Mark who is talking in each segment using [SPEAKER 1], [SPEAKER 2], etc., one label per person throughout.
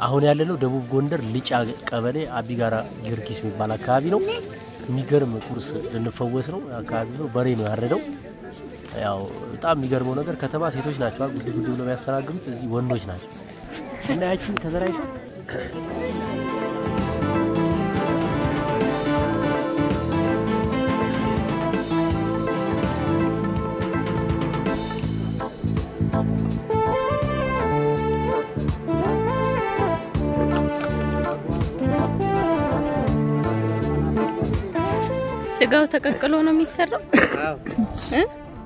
[SPEAKER 1] አሁን ያለነው ደቡብ ጎንደር ልጫ ቀበሌ አቢጋራ ጊዮርጊስ የሚባል አካባቢ ነው። የሚገርም ቁርስ ልንፈወስ ነው አካባቢ ነው። በሬ ነው ያረደው። ያው በጣም የሚገርመው ነገር ከተማ ሴቶች ናቸው ጉድ ጉድ ብለው የሚያስተናግዱት፣ እዚህ ወንዶች ናቸው። እና ያችን ከዘራይቱ
[SPEAKER 2] ስጋው ተቀቅሎ ነው የሚሰራው እ?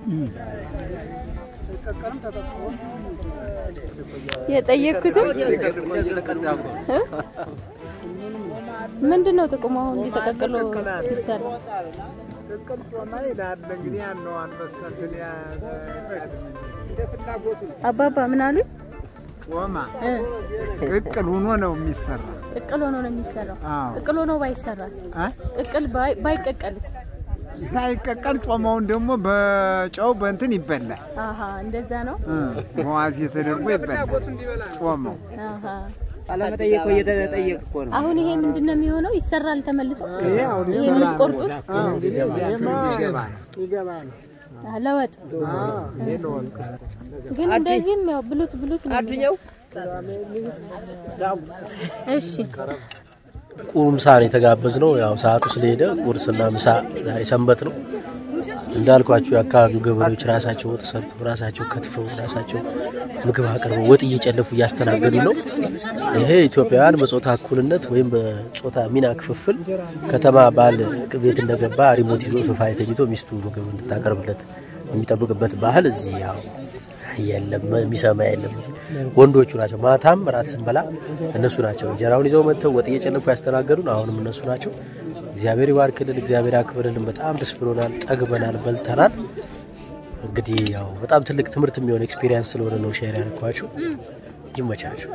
[SPEAKER 2] የጠየቅኩትም እ? ምንድን ነው ጥቅሙ? አሁን እንዲህ ተቀቅሎ ሲሰራ
[SPEAKER 3] ቅቅል ጮማ ይላል እንግዲህ ያን ነው አንበሳትን
[SPEAKER 2] አባባ ምን አሉኝ?
[SPEAKER 3] ጮማ
[SPEAKER 2] እ?
[SPEAKER 3] ቅቅል ሆኖ ነው የሚሰራ።
[SPEAKER 2] ቅቅል ሆኖ ነው የሚሰራው።
[SPEAKER 3] አዎ
[SPEAKER 2] ቅቅል ሆኖ ባይሰራስ?
[SPEAKER 3] አ?
[SPEAKER 2] ቅቅል ባይ- ባይቀቀልስ?
[SPEAKER 3] ሳይቀቀል ጮማውን ደግሞ በጨው በእንትን ይበላል።
[SPEAKER 2] አሀ እንደዛ ነው።
[SPEAKER 3] እ፣ በዋዜ ተደርጎ ይበላል ጮማው።
[SPEAKER 2] አሀ
[SPEAKER 4] አለመጠየቅ እኮ እየተጠየቅ እኮ ነው።
[SPEAKER 2] አሁን ይሄ ምንድን ነው የሚሆነው? ይሰራል ተመልሶ
[SPEAKER 3] ይሄ አሁን
[SPEAKER 2] ይሄ
[SPEAKER 3] ይሰራል።
[SPEAKER 2] የምትቆርጡት
[SPEAKER 3] አዎ፣ እንግዲህ እዚያ ስር ይገባ ነው ይገባ ነው።
[SPEAKER 2] አህ፣ ለወጥ
[SPEAKER 3] አዎ፣ ይሄ ለወጥ
[SPEAKER 2] ግን እንደዚህም ያው ብሉት ብሉት ነው የሚለው። እሺ
[SPEAKER 1] ቁምሳ ነው የተጋበዝ ነው። ያው ሰዓቱ ስለሄደ ቁርስና ምሳ ዛሬ ሰንበት ነው እንዳልኳችሁ የአካባቢው ገበሬዎች ራሳቸው ወጥ ሰርተው ራሳቸው ከትፈው ራሳቸው ምግብ አቅርበው ወጥ እየጨለፉ እያስተናገዱ ነው። ይሄ ኢትዮጵያውያን በጾታ እኩልነት ወይም በጾታ ሚና ክፍፍል ከተማ ባል ቤት እንደገባ ሪሞት ይዞ ሶፋ ተኝቶ ሚስቱ ምግብ እንድታቀርብለት የሚጠብቅበት ባህል እዚህ ያው የለም፣ የሚሰማ የለም። ወንዶቹ ናቸው። ማታም ራት ስንበላ እነሱ ናቸው እንጀራውን ይዘው መጥተው ወጥ እየጨለፉ ያስተናገዱን። አሁንም እነሱ ናቸው። እግዚአብሔር ይባርክልን፣ እግዚአብሔር ያክብርልን። በጣም ደስ ብሎናል፣ ጠግበናል፣ በልተናል። እንግዲህ ያው በጣም ትልቅ ትምህርት የሚሆን ኤክስፒሪየንስ ስለሆነ ነው ሼር ያልኳችሁ። ይመቻችሁ።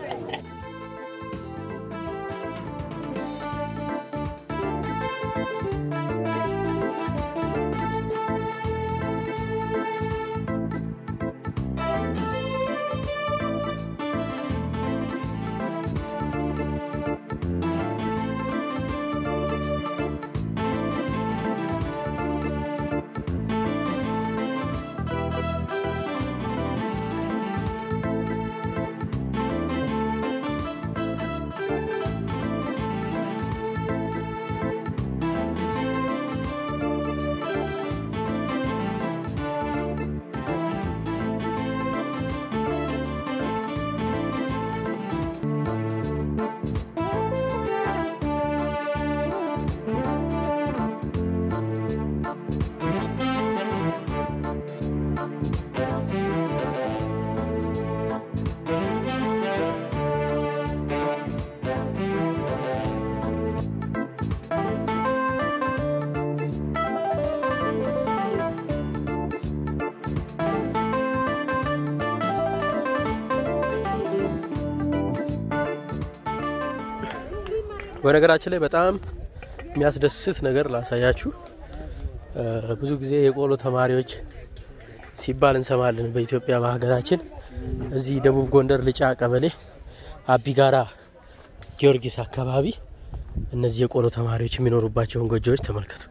[SPEAKER 1] በነገራችን ላይ በጣም የሚያስደስት ነገር ላሳያችሁ። እ፣ ብዙ ጊዜ የቆሎ ተማሪዎች ሲባል እንሰማለን በኢትዮጵያ በሀገራችን። እዚህ ደቡብ ጎንደር ልጫ ቀበሌ አቢጋራ ጊዮርጊስ አካባቢ እነዚህ የቆሎ ተማሪዎች የሚኖሩባቸውን ጎጆዎች ተመልከቱ።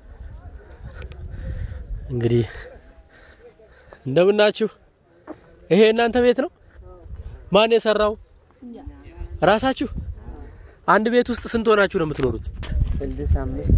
[SPEAKER 1] እንግዲህ እንደምናችሁ። ይሄ እናንተ ቤት ነው? ማን የሰራው? ራሳችሁ? አንድ ቤት ውስጥ ስንት ሆናችሁ ነው የምትኖሩት?
[SPEAKER 4] ስድስት አምስት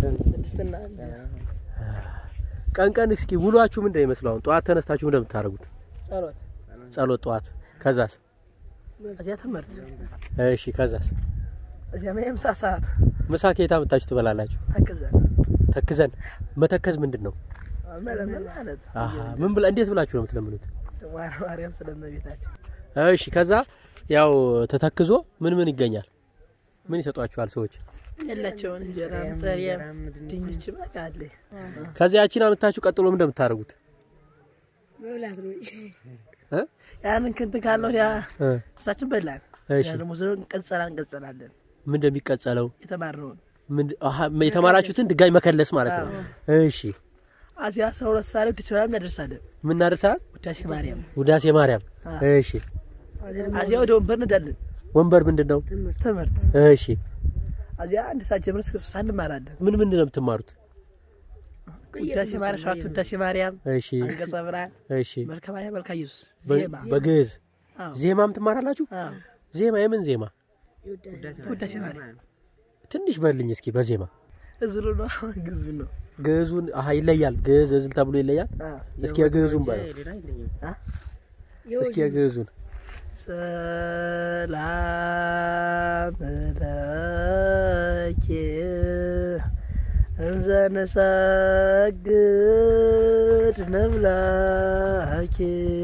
[SPEAKER 1] ቀን ቀን እስኪ ውሏችሁ ምንድን ነው ይመስለው? አሁን ጠዋት ተነስታችሁ ምንድን ነው የምታደርጉት?
[SPEAKER 4] ጸሎት
[SPEAKER 1] ጸሎት ጠዋት። ከዛስ?
[SPEAKER 4] እዚያ ትምህርት
[SPEAKER 1] እሺ፣ ከዛስ?
[SPEAKER 4] እዚያ የምሳ ሰዓት
[SPEAKER 1] ምሳ ከየት አምጥታችሁ ትበላላችሁ?
[SPEAKER 4] ተክዘን
[SPEAKER 1] ተክዘን። መተከዝ ምንድን ነው?
[SPEAKER 4] መለመን ማለት
[SPEAKER 1] አሀ፣ ምን ብላ እንዴት ብላችሁ ነው የምትለምኑት?
[SPEAKER 4] ዋና ማርያም ስለመቤታችን
[SPEAKER 1] እሺ፣ ከዛ ያው ተተክዞ ምን ምን ይገኛል? ምን ይሰጧችኋል ሰዎች?
[SPEAKER 4] የላቸውን እንጀራም ጥሬም ድንች በቃ አለ
[SPEAKER 1] ከዚያ ያቺን አምጥታችሁ ቀጥሎ ምን እንደምታደርጉት?
[SPEAKER 4] መብላት ነው
[SPEAKER 1] እ?
[SPEAKER 4] ያንን ክንት ካለው ያ
[SPEAKER 1] እ፣
[SPEAKER 4] ምሳችን በላን
[SPEAKER 1] እሺ፣
[SPEAKER 4] ያ ደግሞ ዝሮ እንቀጸላ እንቀጸላለን
[SPEAKER 1] ምን እንደሚቀጸለው
[SPEAKER 4] የተማርነውን
[SPEAKER 1] ምን አሀ፣ የተማራችሁትን ድጋሚ መከለስ ማለት ነው። እሺ፣
[SPEAKER 4] አዚያ አስራ ሁለት ሰዓት ላይ ውድቻ ማርያም እናደርሳለን
[SPEAKER 1] ምን እናደርሳለን?
[SPEAKER 4] ውዳሴ ማርያም
[SPEAKER 1] ውዳሴ ማርያም።
[SPEAKER 4] አ።
[SPEAKER 1] እሺ፣
[SPEAKER 4] አዚያ ወደ ወንበር እንዳለን
[SPEAKER 1] ወንበር ምንድን ነው?
[SPEAKER 4] ትምህርት
[SPEAKER 1] እሺ
[SPEAKER 4] እዚያ አንድ ሰዓት ጀምሮ እስከ ሶስት ሰዓት እንማራለን።
[SPEAKER 1] ምን ምንድን ነው የምትማሩት?
[SPEAKER 4] ውዳሴ ማርያም፣ ሰባቱ ውዳሴ ማርያም፣
[SPEAKER 1] እሺ
[SPEAKER 4] አንቀጸ ብርሃን፣
[SPEAKER 1] እሺ
[SPEAKER 4] መልከ ማርያም፣ መልከ ኢየሱስ፣
[SPEAKER 1] በ-
[SPEAKER 4] ዜማ
[SPEAKER 1] በግዕዝ
[SPEAKER 4] አዎ።
[SPEAKER 1] ዜማም ትማራላችሁ?
[SPEAKER 4] አዎ።
[SPEAKER 1] ዜማ የምን ዜማ?
[SPEAKER 4] ውዳሴ ማርያም
[SPEAKER 1] ትንሽ በልኝ እስኪ በዜማ
[SPEAKER 4] እዝሉ ነው ግዙ ነው።
[SPEAKER 1] ግዕዙን አሀ ይለያል። ግዕዝ እዝል ተብሎ ይለያል።
[SPEAKER 4] አዎ።
[SPEAKER 1] እስኪ የግዕዙን በለው እስኪ የግዕዙን
[SPEAKER 4] ሰላም ለኪ እንዘ ንሰግድ ንብለኪ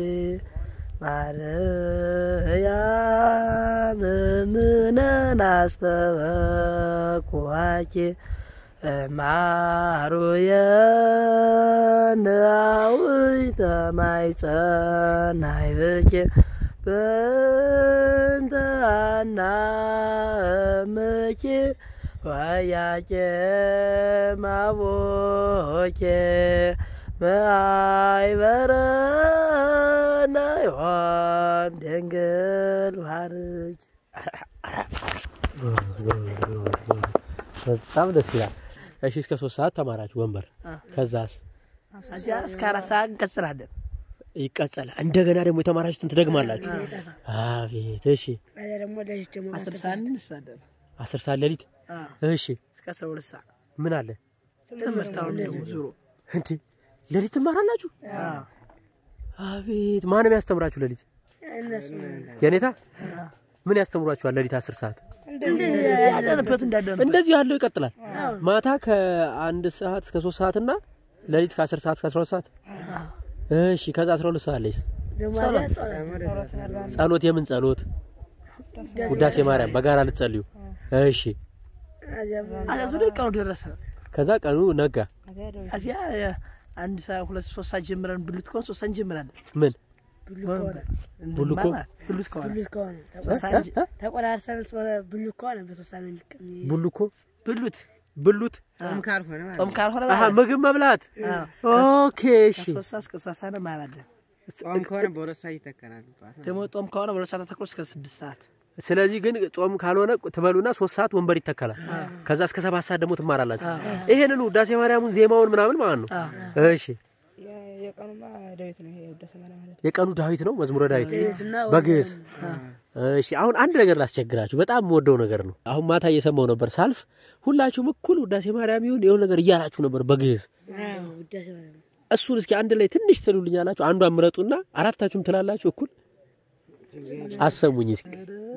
[SPEAKER 4] ማርያም ምነን አስተበኩዋኪ ማሩየን አዊተ ማይጸናይ ብኪ በእንተ አናምኪ ወያቄ ማቦኬ በአይበረነ ዮም ድንግል ባርኪ
[SPEAKER 1] ጎበዝ፣ ጎበዝ፣ ጎበዝ፣ ጎበዝ። በጣም ደስ ይላል። እሺ እስከ ሶስት ሰዓት ተማራችሁ ወንበር። ከዛስ
[SPEAKER 4] እዚያ እስከ አራት ሰዓት እንቀጽላለን።
[SPEAKER 1] ይቀጸላል። እንደገና ደግሞ የተማራችሁትን ትደግማላችሁ። አቤት። እሺ
[SPEAKER 4] አስር ሰዓት እንሳለን።
[SPEAKER 1] አስር ሰዓት ሌሊት። እሺ
[SPEAKER 4] እስከ አስራ ሁለት ሰዓት
[SPEAKER 1] ምን አለ
[SPEAKER 4] ትምህርት አሁን ደግሞ ዙሮ
[SPEAKER 1] እንዴ? ሌሊት ትማራላችሁ? አቤት። ማንም ያስተምራችሁ ሌሊት? የኔታ ምን ያስተምሯችኋል ሌሊት አስር ሰዓት?
[SPEAKER 4] ያለንበት እንዳለንበት
[SPEAKER 1] እንደዚህ ያለው ይቀጥላል። ማታ ከአንድ ሰዓት እስከ ሶስት ሰዓት እና ሌሊት ከአስር ሰዓት እስከ አስራ ሁለት ሰዓት። እሺ ከዛ አስራ ሁለት ሰዓት ላይስ ጸሎት፣ የምን ጸሎት? ውዳሴ ማርያም በጋራ ልትጸልዩ። እሺ
[SPEAKER 4] አዚያ ዙሮ ቀኑ ደረሰ።
[SPEAKER 1] ከዛ ቀኑ ነጋ።
[SPEAKER 4] እዚያ አንድ ሰዓት ሁለት ሶስት ሰዓት ጀምረን ብሉት ከሆነ ሶስት ሰዓት እንጀምራለን።
[SPEAKER 1] ምን
[SPEAKER 4] ብሉት
[SPEAKER 1] ከሆነ?
[SPEAKER 4] ብሉት ከሆነ
[SPEAKER 5] ብሉት ከሆነ
[SPEAKER 4] ሶስት ሰዓት
[SPEAKER 1] እ?
[SPEAKER 5] ተቆራርሰን ብሉት ከሆነ በሶስት ሳምንት የሚቀም-
[SPEAKER 1] ቡሉኮ
[SPEAKER 4] ብሉት
[SPEAKER 1] ብሉት
[SPEAKER 3] ጾም ካልሆነ ማለት
[SPEAKER 4] ጾም ካልሆነ
[SPEAKER 1] አሀ
[SPEAKER 4] ማለት ነው።
[SPEAKER 1] ምግብ መብላት።
[SPEAKER 4] አዎ።
[SPEAKER 1] ኦኬ እሺ
[SPEAKER 4] ከሶስት ሰዓት እስከ ሶስት ሰዓት እንማራለን።
[SPEAKER 3] ጾም ከሆነ በሁለት ሰዓት ይተከናል። ጠዋት ነው።
[SPEAKER 4] ደግሞ ጾም ከሆነ በሁለት ሰዓት ተኩል እስከ ስድስት ሰዓት
[SPEAKER 1] ስለዚህ ግን ጾም ካልሆነ ትበሉና ሶስት ሰዓት ወንበር ይተከላል። ከዛ እስከ ሰባት ሰዓት ደግሞ ትማራላችሁ። ይሄንን ውዳሴ ማርያሙን ዜማውን ምናምን ማለት ነው። እሺ
[SPEAKER 5] የቀኑማ ዳዊት ነው ይሄ ውዳሴ ማርያም ማለት
[SPEAKER 1] የቀኑ ዳዊት ነው መዝሙረ ዳዊት
[SPEAKER 5] እና
[SPEAKER 1] በግዕዝ። እሺ አሁን አንድ ነገር ላስቸግራችሁ፣ በጣም የምወደው ነገር ነው። አሁን ማታ እየሰማው ነበር ሳልፍ፣ ሁላችሁም እኩል ውዳሴ ማርያም ይሁን የሆነ ነገር እያላችሁ ነበር በግዕዝ።
[SPEAKER 5] ውዳሴ ማርያም ነው።
[SPEAKER 1] እሱን እስኪ አንድ ላይ ትንሽ ትሉልኛላችሁ። አንዷን ምረጡና አራታችሁም ትላላችሁ እኩል አሰሙኝ እስኪ።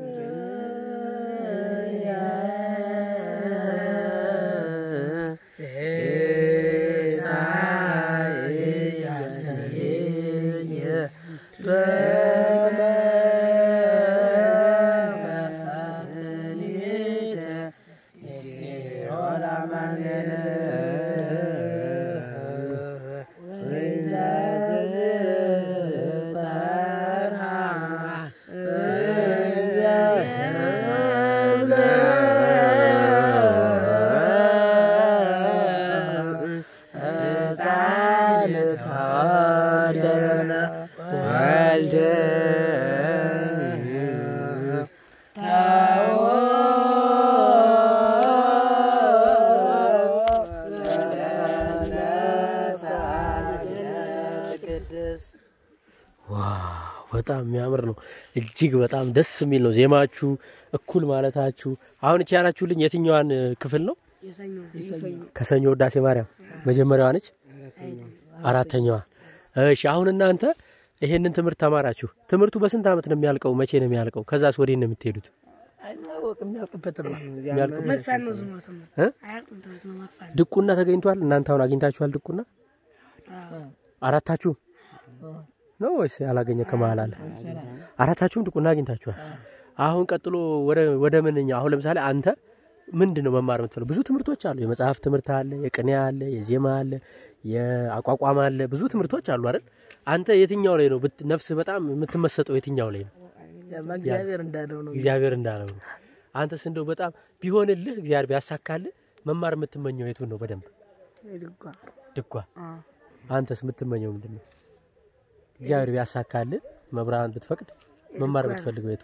[SPEAKER 1] ዋው በጣም የሚያምር ነው። እጅግ በጣም ደስ የሚል ነው። ዜማችሁ እኩል ማለታችሁ። አሁን እቺ ያላችሁልኝ የትኛዋን እ, ክፍል ነው?
[SPEAKER 5] የሰኞ
[SPEAKER 1] ከሰኞ ውዳሴ ማርያም መጀመሪያዋ ነች፣ አራተኛዋ። እሺ አሁን እናንተ ይሄንን ትምህርት ተማራችሁ። ትምህርቱ በስንት ዓመት ነው የሚያልቀው? መቼ ነው የሚያልቀው? ከዛስ ወዴት ነው የምትሄዱት?
[SPEAKER 4] አይታወቅም የሚያልቅበት ነው።
[SPEAKER 1] የሚያልቀው
[SPEAKER 5] መጥፋት ነው ዝም ብሎ ትምህርት
[SPEAKER 1] እ?
[SPEAKER 5] አያልቅም ትምህርት ነው መጥፋት ነው።
[SPEAKER 1] ድቁና ተገኝቷል። እናንተ አሁን አግኝታችኋል ድቁና? አራታችሁም ነው ወይስ ያላገኘ ከመሀል አለ? አራታችሁም ድቁና አግኝታችኋል። አሁን ቀጥሎ ወደ ወደ ምንኛ አሁን ለምሳሌ አንተ ምንድን ነው መማር የምትፈልገው? ብዙ ትምህርቶች አሉ። የመጽሐፍ ትምህርት አለ፣ የቅኔ አለ፣ የዜማ አለ፣ የአቋቋም አለ። ብዙ ትምህርቶች አሉ አይደል? አንተ የትኛው ላይ ነው ብት- ነፍስህ በጣም የምትመሰጠው? የትኛው ላይ ነው?
[SPEAKER 4] ያማ እግዚአብሔር እንዳለው ነው።
[SPEAKER 1] እግዚአብሔር እንዳለው ነው። አንተስ እንደው በጣም ቢሆንልህ እግዚአብሔር ቢያሳካልህ መማር የምትመኘው የቱን ነው? በደንብ
[SPEAKER 4] ድጓ
[SPEAKER 1] ድጓ። አንተስ የምትመኘው ምንድን ነው? እግዚአብሔር ቢያሳካልህ መብርሃን ብትፈቅድ መማር የምትፈልገው የቱን ነው?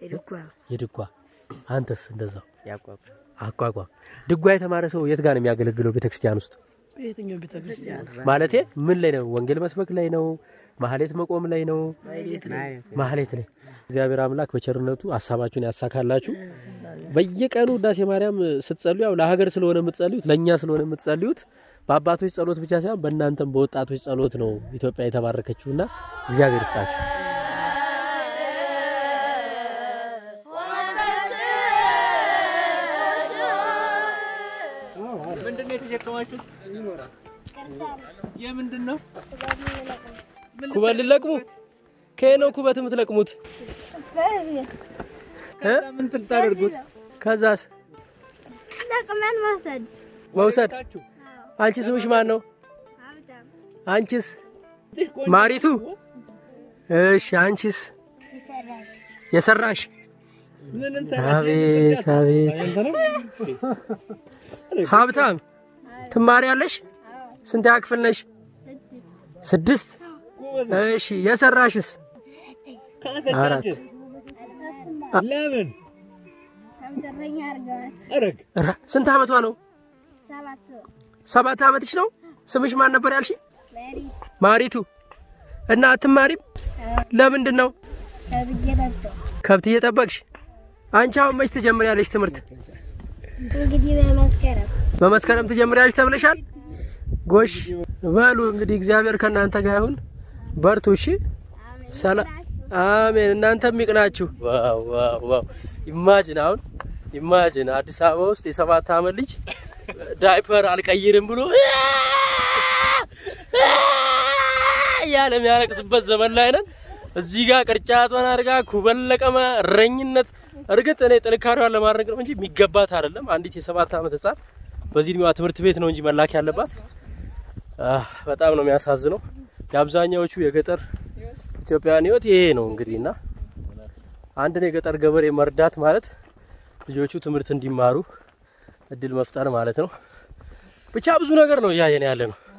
[SPEAKER 5] የድጓ
[SPEAKER 1] የድጓ አንተስ እንደዛው
[SPEAKER 6] ያቋቁ
[SPEAKER 1] አቋቋም ድጓ የተማረ ሰው የት ጋር ነው የሚያገለግለው ቤተክርስቲያን ውስጥ
[SPEAKER 4] በየትኛው ቤተ ክርስቲያን
[SPEAKER 1] ማለቴ ምን ላይ ነው ወንጌል መስበክ ላይ ነው ማህሌት መቆም ላይ ነው ማህሌት ላይ እግዚአብሔር አምላክ በቸርነቱ ሀሳባችሁን ያሳካላችሁ በየቀኑ ውዳሴ ማርያም ስትጸልዩ ያው ለሀገር ስለሆነ የምትጸልዩት ለእኛ ስለሆነ የምትጸልዩት በአባቶች ጸሎት ብቻ ሳይሆን በእናንተም በወጣቶች ጸሎት ነው ኢትዮጵያ የተባረከችውና እግዚአብሔር ይስጣችሁ
[SPEAKER 6] ምንድን ነው የተሸከማችሁት? የምንድን ነው?
[SPEAKER 1] ኩበት ልለቅሙ ከየት ነው ኩበት የምትለቅሙት እ?
[SPEAKER 6] ምን ልታደርጉት?
[SPEAKER 1] ከዛስ
[SPEAKER 7] ለቅመን መውሰድ
[SPEAKER 1] መውሰድ አንቺ ስምሽ ማን ነው
[SPEAKER 7] ሀብታም
[SPEAKER 1] አንቺስ ማሪቱ እሺ አንቺስ
[SPEAKER 7] ይሰራል
[SPEAKER 1] የሰራሽ
[SPEAKER 6] ምን
[SPEAKER 1] አቤት አቤት ሀብታም ትማሪያለሽ ስንተኛ ክፍል ነሽ ስድስት እሺ የሰራሽስ አራት
[SPEAKER 6] ለምን
[SPEAKER 7] ከምትረኛ አድርገዋል
[SPEAKER 6] አረግ
[SPEAKER 1] ኧረ፣ ስንት አመቷ ነው
[SPEAKER 7] ሰባት
[SPEAKER 1] ሰባት አመትሽ ነው ስምሽ ማን ነበር ያልሽ
[SPEAKER 7] መሪ
[SPEAKER 1] ማሪቱ እና አትማሪም ለምንድን ነው
[SPEAKER 7] ከብጌ ነበር
[SPEAKER 1] ከብት እየጠበቅሽ አንቺ አሁን መች ትጀምሪያለሽ ትምህርት
[SPEAKER 7] እንግዲህ በመስከረም
[SPEAKER 1] በመስከረም ትጀምሪያለሽ ተብለሻል ጎሽ በሉ እንግዲህ እግዚአብሔር ከእናንተ ጋር ይሁን በርቱ እሺ ሰላም አሜን እናንተም ይቅናችሁ ዋው ዋው ዋው ኢማጂን አሁን ኢማጂን አዲስ አበባ ውስጥ የሰባት አመት ልጅ ዳይፐር አልቀይርም ብሎ እያለ የሚያለቅስበት ዘመን ላይ ነን እዚህ ጋር ቅርጫቷን አድርጋ ኩበል ለቀመ እረኝነት እርግጥ እኔ ጥንካሬዋን ለማድረግ ነው እንጂ የሚገባት አይደለም አንዲት የሰባት አመት ህጻን በዚህ እድሜዋ ትምህርት ቤት ነው እንጂ መላክ ያለባት አህ፣ በጣም ነው የሚያሳዝነው የአብዛኛዎቹ የገጠር ኢትዮጵያውያን ህይወት ይሄ ነው እንግዲህ እና አንድን የገጠር ገበሬ መርዳት ማለት ልጆቹ ትምህርት እንዲማሩ እድል መፍጠር ማለት ነው። ብቻ ብዙ ነገር ነው እያየን ያለ ነው።